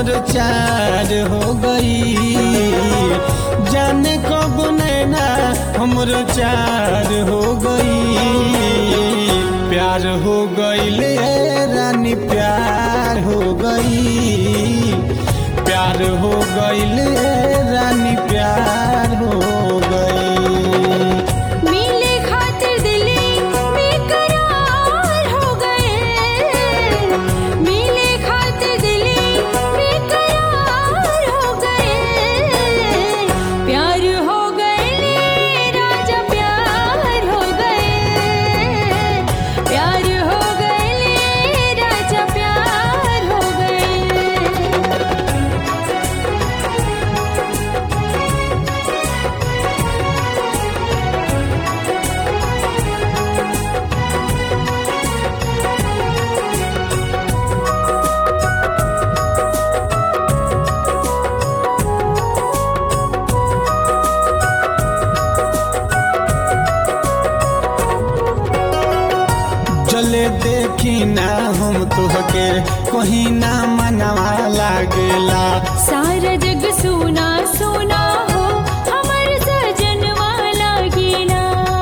हमर चार हो गई जाने कब नैना हमर चार हो गई प्यार हो गईले रानी प्यार हो गई प्यार हो गईले रानी प्यार हो गई मिले खातिर दिले बेकरार हो गए मिले खातिर दिले बेकरार हो गए प्यार हो गए राजा प्यार हो गए प्यार हो गए राजा प्यार हो गए चले देखी ना हम तोहके कहीं ना मनवा लागेला सारा जग सुना सुना हो हमर सजन वाला गीला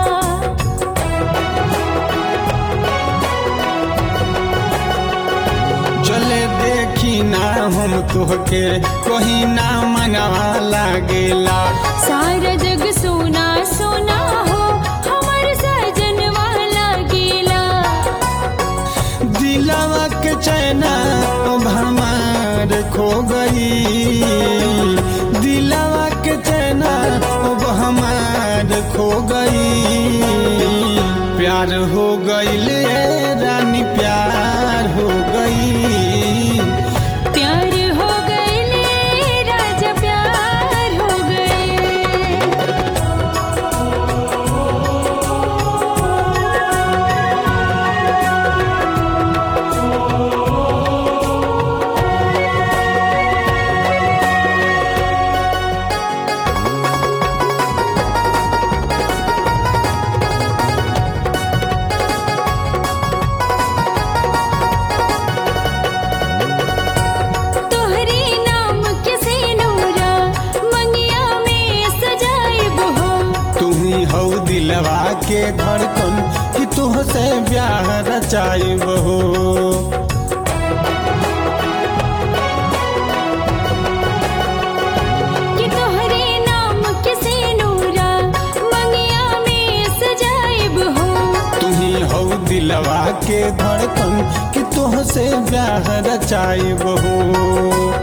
चले देखी ना हम तोहके कहीं ना मनवा लागेला सारा जग सुना सुना हो हमर सजन वाला गीला दिलावा के चैना अब हमार खो गई दिलावा के चैना अब हमार खो गई प्यार हो गई रानी प्यार हो गई प्यार हो गए राजा प्यार हो गए तोहरे नाम के सिनूरा मंगिया में सजाइब हो तू ही हो दिलवा के धड़कन कि तुहसे ब्याह रचाइब हो कि तोहरे नाम के सिनूरा मंगिया में सजाइब हो तू ही हो दिलवा के धड़कन कि तुहसे ब्याह रचाइब हो